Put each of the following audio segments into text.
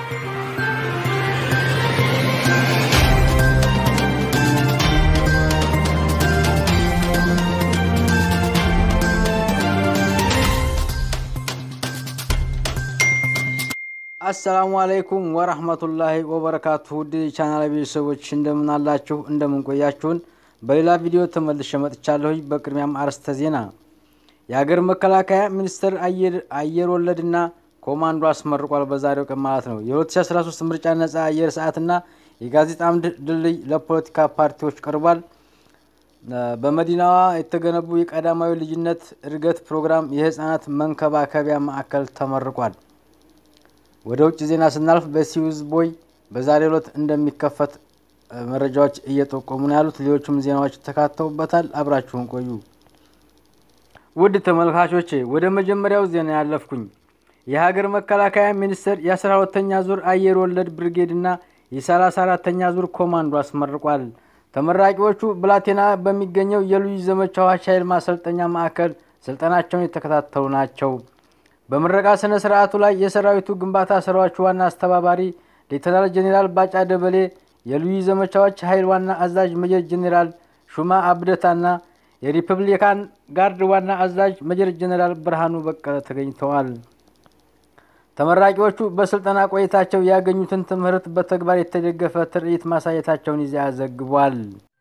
አሰላሙ አለይኩም ወራህመቱላሂ ወበረካቱ ውድ ቻናል ቤተሰቦች እንደምን አላችሁ? እንደምን ቆያችሁን? በሌላ ቪዲዮ ተመልሼ መጥቻለሁኝ። በቅድሚያም አርዕስተ ዜና የሀገር መከላከያ ሚኒስቴር አየር ወለድና ኮማንዶ አስመርቋል። በዛሬው ቀን ማለት ነው። የ2013 ምርጫ ነጻ አየር ሰዓትና የጋዜጣ አምድ ድልድይ ለፖለቲካ ፓርቲዎች ቀርቧል። በመዲናዋ የተገነቡ የቀዳማዊ ልጅነት እድገት ፕሮግራም የህፃናት መንከባከቢያ ማዕከል ተመርቋል። ወደ ውጭ ዜና ስናልፍ በሲዩዝ ቦይ በዛሬው ዕለት እንደሚከፈት መረጃዎች እየጠቆሙ ነው ያሉት። ሌሎቹም ዜናዎች ተካተውበታል። አብራችሁን ቆዩ። ውድ ተመልካቾቼ ወደ መጀመሪያው ዜና ያለፍኩኝ የሀገር መከላከያ ሚኒስቴር የአስራ ሁለተኛ ዙር አየር ወለድ ብርጌድና የሰላሳ አራተኛ ዙር ኮማንዶ አስመርቋል። ተመራቂዎቹ ብላቴና በሚገኘው የልዩ ዘመቻዎች ኃይል ማሰልጠኛ ማዕከል ስልጠናቸውን የተከታተሉ ናቸው። በምረቃ ስነ ስርዓቱ ላይ የሰራዊቱ ግንባታ ስራዎች ዋና አስተባባሪ ሌተናል ጄኔራል ባጫ ደበሌ፣ የልዩ ዘመቻዎች ኃይል ዋና አዛዥ ሜጀር ጄኔራል ሹማ አብደታና የሪፐብሊካን ጋርድ ዋና አዛዥ ሜጀር ጄኔራል ብርሃኑ በቀለ ተገኝተዋል። ተመራቂዎቹ በስልጠና ቆይታቸው ያገኙትን ትምህርት በተግባር የተደገፈ ትርኢት ማሳየታቸውን ይዚያ ዘግቧል።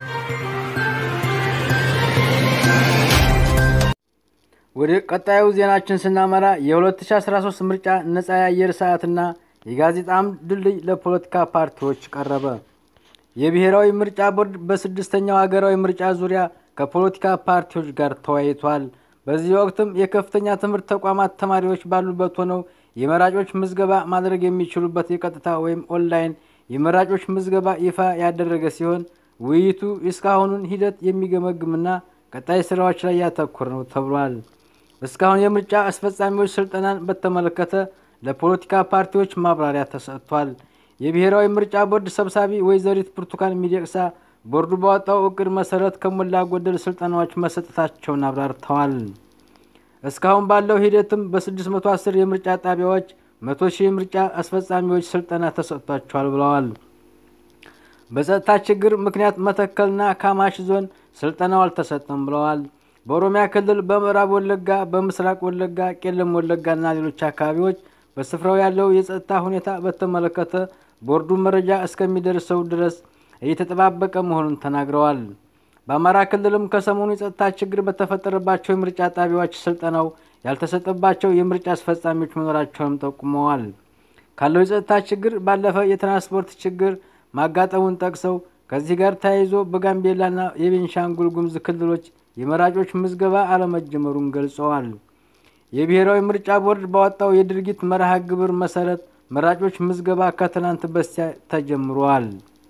ወደ ቀጣዩ ዜናችን ስናመራ የ2013 ምርጫ ነጻ የአየር ሰዓትና የጋዜጣ አምድ ድልድይ ለፖለቲካ ፓርቲዎች ቀረበ። የብሔራዊ ምርጫ ቦርድ በስድስተኛው ሀገራዊ ምርጫ ዙሪያ ከፖለቲካ ፓርቲዎች ጋር ተወያይቷል። በዚህ ወቅትም የከፍተኛ ትምህርት ተቋማት ተማሪዎች ባሉበት ሆነው የመራጮች ምዝገባ ማድረግ የሚችሉበት የቀጥታ ወይም ኦንላይን የመራጮች ምዝገባ ይፋ ያደረገ ሲሆን ውይይቱ የእስካሁኑን ሂደት የሚገመግምና ቀጣይ ስራዎች ላይ ያተኮረ ነው ተብሏል። እስካሁን የምርጫ አስፈጻሚዎች ስልጠናን በተመለከተ ለፖለቲካ ፓርቲዎች ማብራሪያ ተሰጥቷል። የብሔራዊ ምርጫ ቦርድ ሰብሳቢ ወይዘሪት ብርቱካን ሚደቅሳ ቦርዱ ባወጣው እቅድ መሰረት ከሞላ ጎደል ስልጠናዎች መሰጠታቸውን አብራርተዋል። እስካሁን ባለው ሂደትም በ610 የምርጫ ጣቢያዎች መቶ ሺህ የምርጫ አስፈጻሚዎች ስልጠና ተሰጥቷቸዋል ብለዋል። በጸጥታ ችግር ምክንያት መተከልና ካማሽ ዞን ስልጠናው አልተሰጠም ብለዋል። በኦሮሚያ ክልል በምዕራብ ወለጋ፣ በምስራቅ ወለጋ፣ ቄለም ወለጋና ሌሎች አካባቢዎች በስፍራው ያለው የጸጥታ ሁኔታ በተመለከተ ቦርዱ መረጃ እስከሚደርሰው ድረስ እየተጠባበቀ መሆኑን ተናግረዋል። በአማራ ክልልም ከሰሞኑ የጸጥታ ችግር በተፈጠረባቸው የምርጫ ጣቢያዎች ስልጠናው ያልተሰጠባቸው የምርጫ አስፈጻሚዎች መኖራቸውንም ጠቁመዋል። ካለው የጸጥታ ችግር ባለፈ የትራንስፖርት ችግር ማጋጠሙን ጠቅሰው ከዚህ ጋር ተያይዞ በጋምቤላና የቤንሻንጉል ጉሙዝ ክልሎች የመራጮች ምዝገባ አለመጀመሩን ገልጸዋል። የብሔራዊ ምርጫ ቦርድ ባወጣው የድርጊት መርሃ ግብር መሰረት መራጮች ምዝገባ ከትናንት በስቲያ ተጀምሯል።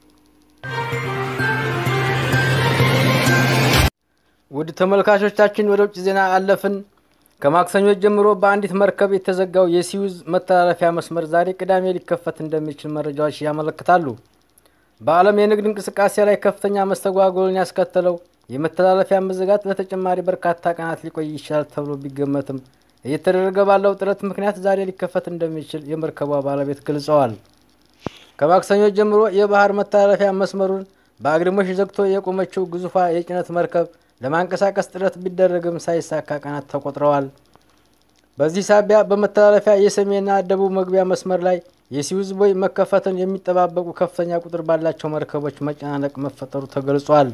ውድ ተመልካቾቻችን ወደ ውጭ ዜና አለፍን። ከማክሰኞ ጀምሮ በአንዲት መርከብ የተዘጋው የሲዩዝ መተላለፊያ መስመር ዛሬ ቅዳሜ ሊከፈት እንደሚችል መረጃዎች ያመለክታሉ። በዓለም የንግድ እንቅስቃሴ ላይ ከፍተኛ መስተጓጎልን ያስከተለው የመተላለፊያ መዘጋት ለተጨማሪ በርካታ ቀናት ሊቆይ ይችላል ተብሎ ቢገመትም እየተደረገ ባለው ጥረት ምክንያት ዛሬ ሊከፈት እንደሚችል የመርከቧ ባለቤት ገልጸዋል። ከማክሰኞ ጀምሮ የባህር መተላለፊያ መስመሩን በአግድሞሽ ዘግቶ የቆመችው ግዙፏ የጭነት መርከብ ለማንቀሳቀስ ጥረት ቢደረግም ሳይሳካ ቀናት ተቆጥረዋል። በዚህ ሳቢያ በመተላለፊያ የሰሜንና ደቡብ መግቢያ መስመር ላይ የሲዩዝ ቦይ መከፈትን የሚጠባበቁ ከፍተኛ ቁጥር ባላቸው መርከቦች መጨናነቅ መፈጠሩ ተገልጿል።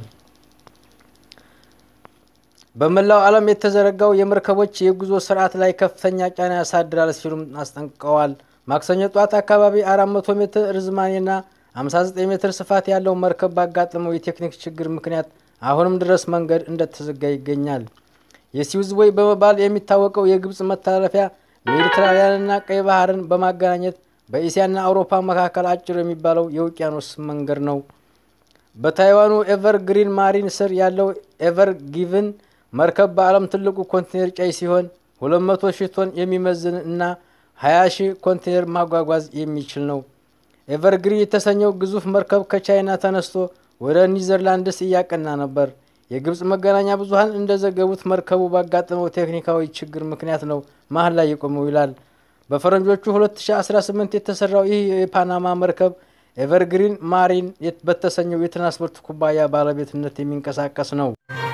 በመላው ዓለም የተዘረጋው የመርከቦች የጉዞ ስርዓት ላይ ከፍተኛ ጫና ያሳድራል ሲሉም አስጠንቅቀዋል። ማክሰኞ ጧት አካባቢ 400 ሜትር ርዝማኔና 59 ሜትር ስፋት ያለው መርከብ ባጋጠመው የቴክኒክ ችግር ምክንያት አሁንም ድረስ መንገድ እንደተዘጋ ይገኛል። የሲዩዝ ቦይ በመባል የሚታወቀው የግብፅ መተላለፊያ ሜዲትራሊያንና ቀይ ባህርን በማገናኘት በእስያና አውሮፓ መካከል አጭር የሚባለው የውቅያኖስ መንገድ ነው። በታይዋኑ ኤቨር ግሪን ማሪን ስር ያለው ኤቨር ጊቭን መርከብ በዓለም ትልቁ ኮንቴነር ጫይ ሲሆን 200 ሺህ ቶን የሚመዝን እና 20 ሺህ ኮንቴነር ማጓጓዝ የሚችል ነው። ኤቨርግሪን የተሰኘው ግዙፍ መርከብ ከቻይና ተነስቶ ወደ ኒዘርላንድስ እያቀና ነበር። የግብፅ መገናኛ ብዙኃን እንደዘገቡት መርከቡ ባጋጠመው ቴክኒካዊ ችግር ምክንያት ነው መሀል ላይ የቆመው ይላል። በፈረንጆቹ 2018 የተሰራው ይህ የፓናማ መርከብ ኤቨርግሪን ማሪን በተሰኘው የትራንስፖርት ኩባንያ ባለቤትነት የሚንቀሳቀስ ነው።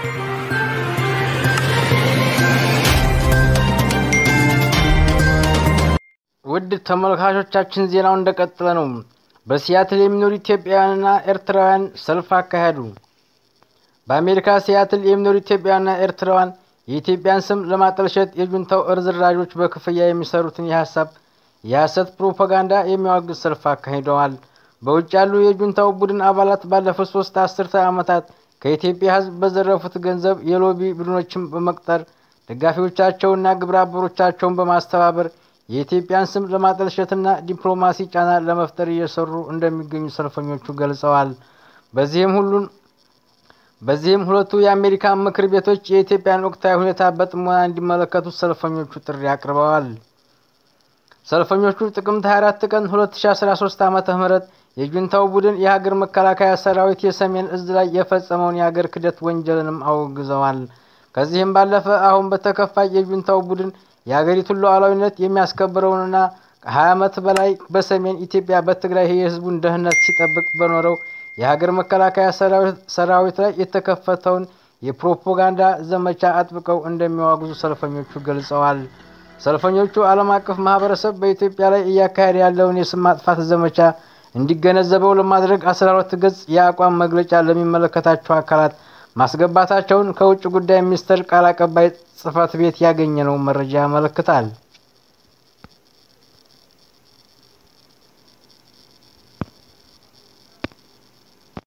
ውድ ተመልካቾቻችን ዜናው እንደቀጠለ ነው። በሲያትል የሚኖሩ ኢትዮጵያውያንና ኤርትራውያን ሰልፍ አካሄዱ። በአሜሪካ ሲያትል የሚኖሩ ኢትዮጵያውያንና ኤርትራውያን የኢትዮጵያን ስም ለማጠልሸት የጁንታው እርዝራዦች በክፍያ የሚሰሩትን የሀሳብ የሐሰት ፕሮፓጋንዳ የሚያወግዝ ሰልፍ አካሂደዋል። በውጭ ያሉ የጁንታው ቡድን አባላት ባለፉት ሶስት አስርተ ዓመታት ከኢትዮጵያ ሕዝብ በዘረፉት ገንዘብ የሎቢ ቡድኖችን በመቅጠር ደጋፊዎቻቸውና ግብረ አበሮቻቸውን በማስተባበር የኢትዮጵያን ስም ለማጠልሸትና ዲፕሎማሲ ጫና ለመፍጠር እየሰሩ እንደሚገኙ ሰልፈኞቹ ገልጸዋል። በዚህም ሁሉን በዚህም ሁለቱ የአሜሪካ ምክር ቤቶች የኢትዮጵያን ወቅታዊ ሁኔታ በጥሞና እንዲመለከቱ ሰልፈኞቹ ጥሪ አቅርበዋል። ሰልፈኞቹ ጥቅምት 24 ቀን 2013 ዓ.ም የጁንታው ቡድን የሀገር መከላከያ ሰራዊት የሰሜን እዝ ላይ የፈጸመውን የሀገር ክደት ወንጀልንም አውግዘዋል። ከዚህም ባለፈ አሁን በተከፋይ የጁንታው ቡድን የሀገሪቱን ሉዓላዊነት የሚያስከብረውንና ከ20 ዓመት በላይ በሰሜን ኢትዮጵያ በትግራይ የህዝቡን ደህንነት ሲጠብቅ በኖረው የሀገር መከላከያ ሰራዊት ላይ የተከፈተውን የፕሮፓጋንዳ ዘመቻ አጥብቀው እንደሚዋግዙ ሰልፈኞቹ ገልጸዋል። ሰልፈኞቹ ዓለም አቀፍ ማህበረሰብ በኢትዮጵያ ላይ እያካሄደ ያለውን የስም ማጥፋት ዘመቻ እንዲገነዘበው ለማድረግ 12 ገጽ የአቋም መግለጫ ለሚመለከታቸው አካላት ማስገባታቸውን ከውጭ ጉዳይ ሚኒስቴር ቃል አቀባይ ጽህፈት ቤት ያገኘነው መረጃ ያመለክታል።